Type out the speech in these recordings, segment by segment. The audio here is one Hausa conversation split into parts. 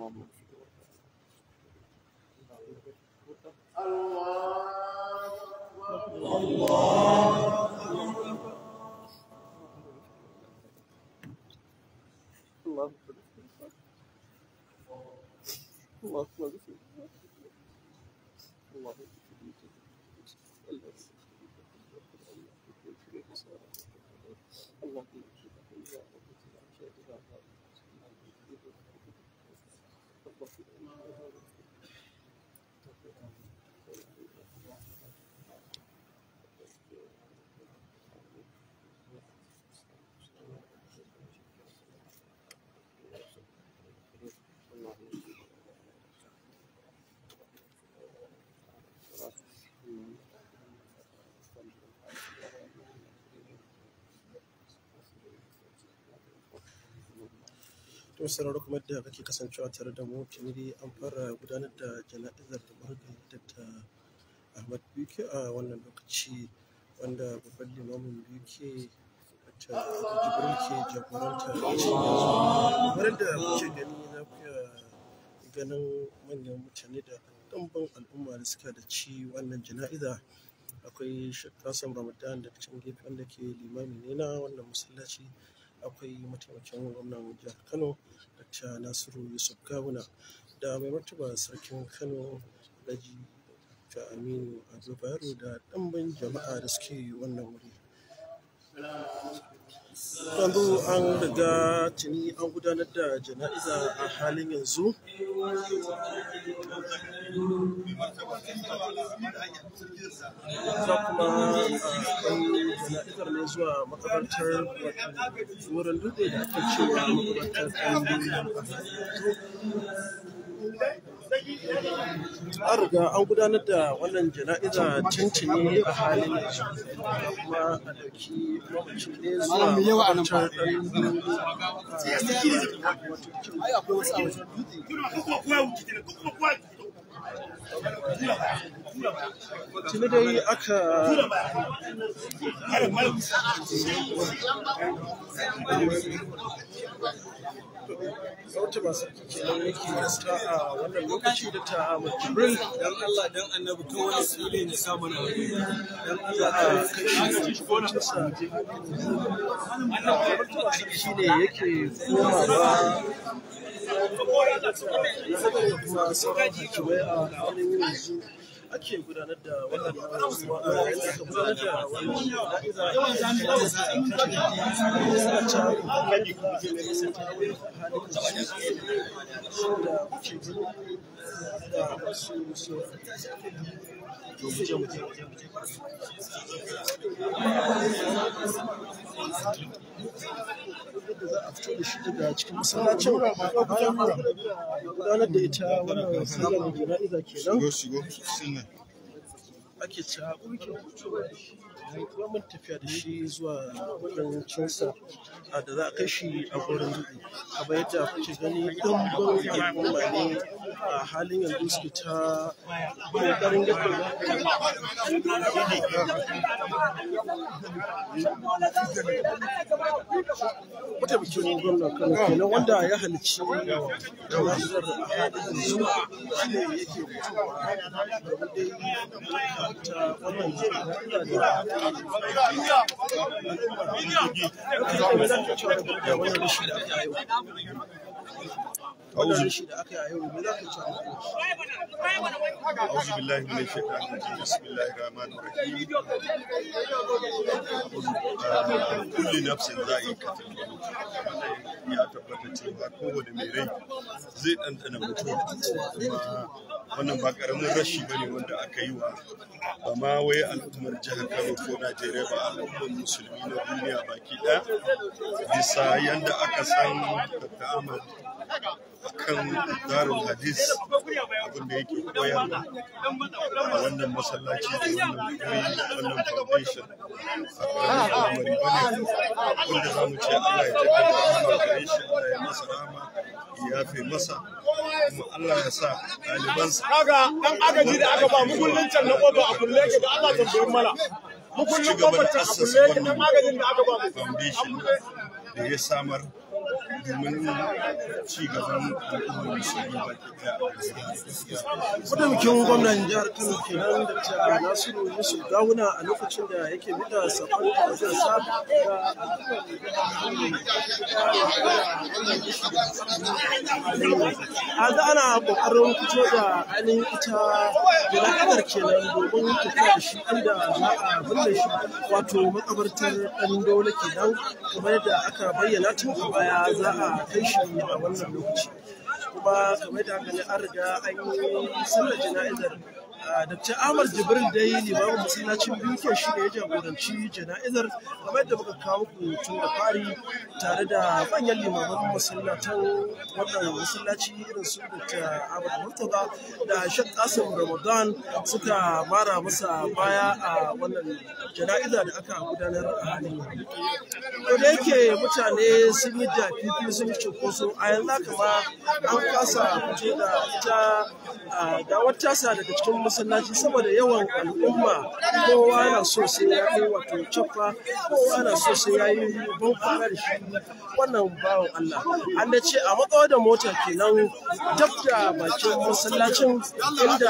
to sauraro kuma da kake kasancewa tare da mu tuni dai an fara gudanar da jana'izar da marigayi Dr. Ahmad Bike a wannan lokaci wanda babban limamin Bike Dr. Jibril ke jagoranta kamar da kuke gani na kuya ganin manyan mutane da ɗumbin al'umma da suka da ci wannan jana'iza akwai Sheikh Kasim Ramadan da can gefe wanda ke limami ne na wannan masallaci akwai mataimakin gwamnan jihar kano dr nasiru yusuf gawuna da mai martaba sarkin kano alhaji ta aminu ado bayero da ɗimbin jama'a da suke wannan wuri yanzu an riga tuni an gudanar da jana'iza a halin yanzu za kuma kai jana'izar ne zuwa makabartar wurin dutse da ake cewa makabartar ɗan an riga an gudanar da wannan jana'iza tuntuni a halin yanzu kuma a ɗauki mamaci ne zuwa makabartar tuni dai aka sauti masu kenan yake gaska a wannan lokaci da ta jibril dan Allah dan annabi to wani sule ne samu na wani dan za a kai shi kocinsa shi ne yake komawa kuma sauran hakimai a halin yanzu ake gudanar da wannan yayin da aka gudanar da wannan jana'iza da kuke gani da wasu su da za a fito da shi daga cikin masallacin bayan gudanar da ita wannan sallar jana'iza kenan ake ta mun tafiya da shi zuwa kudancinsa a da za a kai shi a gurin dubu kamar yadda kuke gani ɗumbin al'umma ne a halin yanzu suke ta ƙoƙarin yadda mataimakin gwamnan kano kenan wanda ya halicci jana'izar a halin yanzu shi ne yake fitowa domin dai ta wannan jana'iza da أعوذ بالله من الشيطان الرجيم بسم الله الرحمن الرحيم كل نفس ذائقة الموت ya tabbata cewa kowane mai rai zai ɗanɗana mutuwa kuma wannan ba ƙaramin rashi ba ne wanda aka yi wa ba ma wai al'ummar jihar kano ko najeriya ba al'ummar musulmi na duniya baki ɗaya bisa yadda aka san dr ahmad akan darul hadis abin da yake koyarwa a wannan masallaci da wannan guri wannan foundation a ƙaramin al'amari ba ne wanda za mu ce Allah ya jaddada rahama gare shi Allah ya masa rahama ya yafe masa kuma Allah ya sa ɗalibansa kaga dan agaji da aka ba mu kullun can na kofa a kulle ke da Allah tambayin mana mu kullun kofar can a kulle ke dan agajin da aka ba mu foundation da ya samar domin ci gaban al'ummar musulmi baki ɗaya a gaskiya. Mataimakin gwamnan jihar Kano kenan da ta Nasiru Yusuf Gawuna a lokacin da yake miƙa sakon ta'aziyarsa ga a ga ana ƙoƙarin fito da ainihin ita jana'izar kenan domin tafiya da shi inda za a binne shi wato makabartar ɗan dole kenan kamar yadda aka bayyana tun a baya za a kai shi a wannan lokaci. kuma kamar da haka ne an riga an yi sallar jana'izar Dr. Ahmad Jibril dai limamin masallacin biyu ke shi ne ya jagoranci jana'izar kamar yadda muka kawo muku tun da fari tare da manyan limaman masallatan wannan masallaci irin su Dr. Ahmad Murtaza da Sheikh Qasim Ramadan suka mara masa baya a wannan jana'iza da aka gudanar a halin yanzu. To da yake mutane sun yi dafifi sun yi cunkoso a yanzu haka ma an kasa fito da ita gawar tasa daga cikin masallaci saboda yawan al'umma kowa na so sai ya kai wato caffa kowa na so sai ya yi bankwana da shi wannan bawan Allah an da ce a matsawa da mota kenan dab da bakin masallacin inda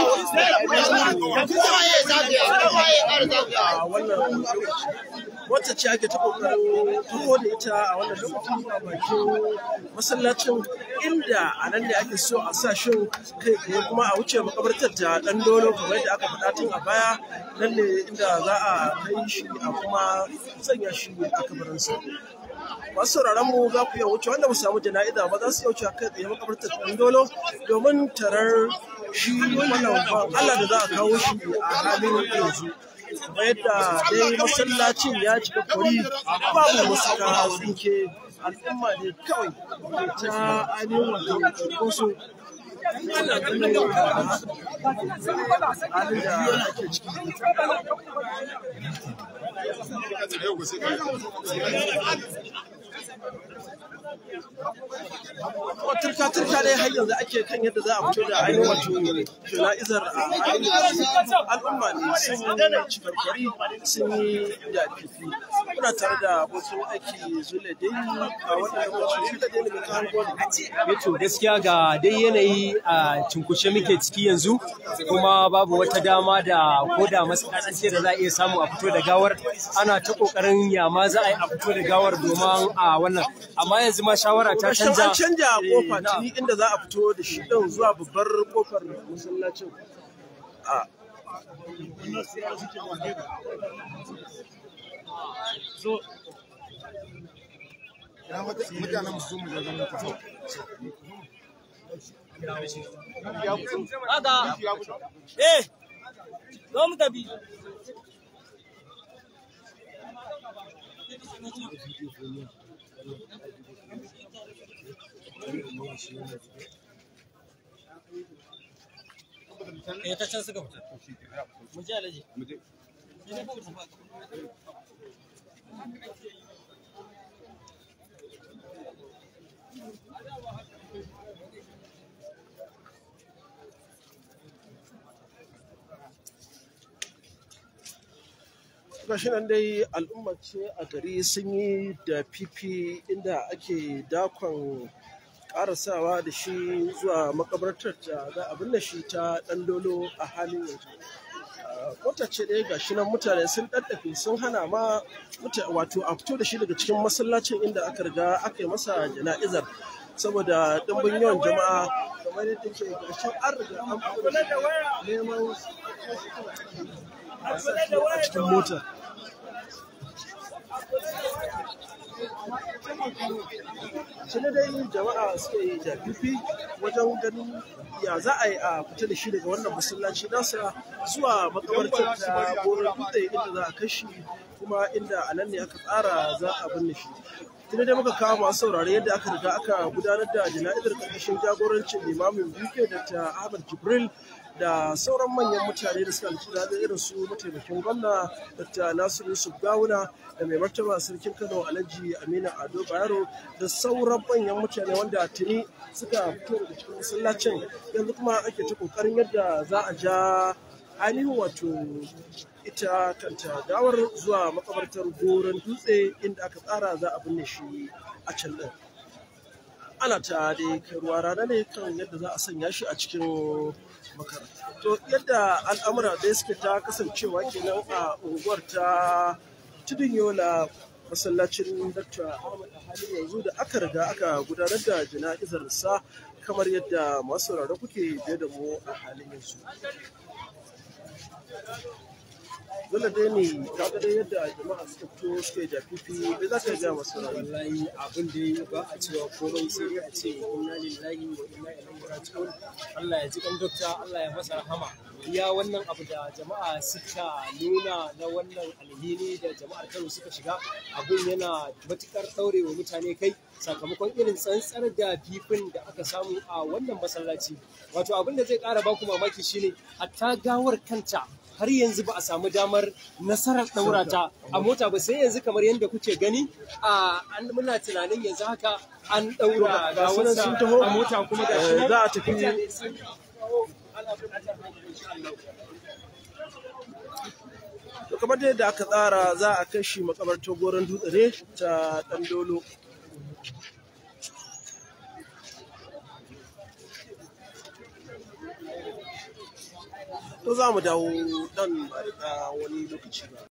a wannan wacce ce ake ta kokarin taho da ita a wannan lokacin a bakin masallacin inda a nan ne ake so a sa shin kai tsaye kuma a wuce makabartar ta dan dolo kamar yadda aka faɗa tun a baya nan ne inda za a kai shi a kuma sanya shi a kabarinsa masu sauraron mu za ku iya wuce wanda mu samu jana'iza ba za su iya wuce kai tsaye makabartar dan dolo domin tarar shi wannan Allah da za a kawo shi a halin yanzu kamar yadda dai masallacin ya cika kwari babu masuka tsinke al'umma ne kawai ta ainihin wato cunkoso ana ganin halin da ake ciki turka turka dai har yanzu ake kan yadda za a fito da ainihin wato jana'izar a al'umma ne sun yi cikarkwari sun yi dafifi muna tare da abokin aiki zule dai a wannan lokaci zule dai mai kan gwani to gaskiya ga dai yanayi a cinkushe muke ciki yanzu kuma babu wata dama da ko da masana'ance da za a iya samu a fito da gawar ana ta kokarin yama za a yi a fito da gawar domin a wannan amma yanzu ma shawara ta Gashin canja an canja kofa tuni inda za a fito da shi ɗin zuwa babbar kofar masallacin. A Haka. Eh, zo mu tafi. Eh, ta can suka fita. Mu je alaji. Mu je. gashi nan dai al'umma ce a gari sun yi da fifi inda ake dakon karasawa da shi zuwa makabartar da za a binne shi ta ɗan dolo a halin yanzu mota ce dai gashi nan mutane sun ɗaɗɗafe sun hana ma muta- wato a fito da shi daga cikin masallacin inda aka riga aka yi masa jana'izar saboda ɗimbin yawan jama'a kamar yadda ke gashi an riga an fito da shi neman a sa shi a cikin mota shi ne dai jama'a suka yi jafifi wajen ganin ya za a yi a fita da shi daga wannan masallaci nasa zuwa makabartar ta goron dutse inda za a kashi kuma inda a nan ne aka tsara za a binne shi tuni dai muka kawo masu saurare yadda aka riga aka gudanar da jana'izar karkashin jagorancin limamin biyu da ta ahmad jibril da sauran manyan mutane da suka halarci zaɓe irin su mataimakin gwamna dr nasiru yusuf gawuna da mai martaba sarkin kano alhaji aminu ado bayero da sauran manyan mutane wanda tuni suka fito daga cikin masallacin yanzu kuma ake ta kokarin yadda za a ja ainihin wato ita kanta gawar zuwa makabartar goron dutse inda aka tsara za a binne shi a can ɗin ana ta dai kai ruwa rana ne kan yadda za a sanya shi a cikin makara to yadda al'amura da suke ta kasancewa kenan a unguwar ta tudun yola masallacin Dr. Ahmad a halin yanzu da aka riga aka gudanar da jana'izar sa kamar yadda masu sauraro kuke biye da mu a halin yanzu. Dole dai ne ka ga dai yadda jama'a suka fito suke da fifi bai za ka ga masu sauraro. wallahi abin da ba a cewa komai sai dai a ce inna lillahi wa inna ilaihi raji'un Allah ya ji kan dokta Allah ya masa rahama iya wannan abu da jama'a suka nuna na wannan alhini da jama'ar Kano suka shiga abun yana matukar ɗaurewa mutane kai sakamakon irin tsantsar da fifin da aka samu a wannan masallaci wato abin da zai ƙara baku mamaki shine hatta gawar kanta har yanzu ba a samu damar nasarar ɗaura ta a mota ba sai yanzu kamar yadda kuke gani a an muna tunanin yanzu haka an ɗaura Ga su nan sun taho. a mota kuma ga Eh, za a tafi mutane sun kawo ana buƙatar haka insha Allah. To kamar dai yadda aka tsara za a kai shi makabartar goron dutse ne ta ɗan dolo. To za mu dawo dan ba da wani lokaci ba.